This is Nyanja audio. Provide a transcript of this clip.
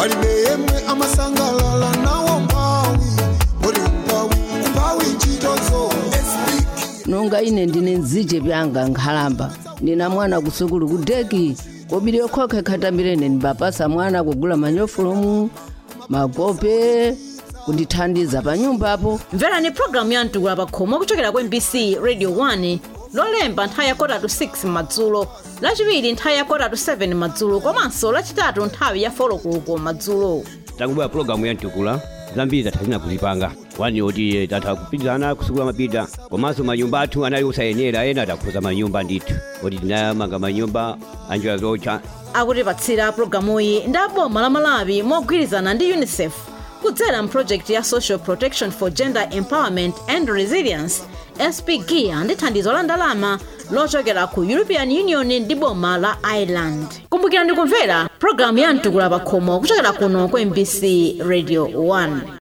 palibe yemwe amasangalala nawo mpawi uli mpawi mpawi ntchitozo nonga ine ndine nzije byanga nkhalamba ndina mwana kusukulu kudeki kobiri yokhokha khatambirene ndibapasa mwana kugula manyofulomu makope kundithandiza pa nyumbapo mverani pulogalamu ya mtukula pakhomo kuchokera ku mbc radio 1 lolemba nthawi ya kota to 6 madzulo lachiwiri nthawi ya kota to 7 madzulo komanso lachitatu nthawi ya folokuluko madzulo takubwera pulogalamu ya mtukula zambiri tathazina kuzipanga wani oti tatha kupitizana kusukula mapita komanso manyumba athu anali osayenera ena takhuza manyumba ndithu oti tinayamanga manyumba anjira zocha akutipatsira pulogalamuyi ndi aboma la malawi mogwirizana ndi unicef kudzera mphrojekiti ya social protection for gender empowerment and resilience spgia ndi thandizo la ndalama lochokera ku european union ndi boma la ireland kumbukirani kumvera pulogalamu ya mtukula pakhomo kuchokera kuno ku mbc radio 1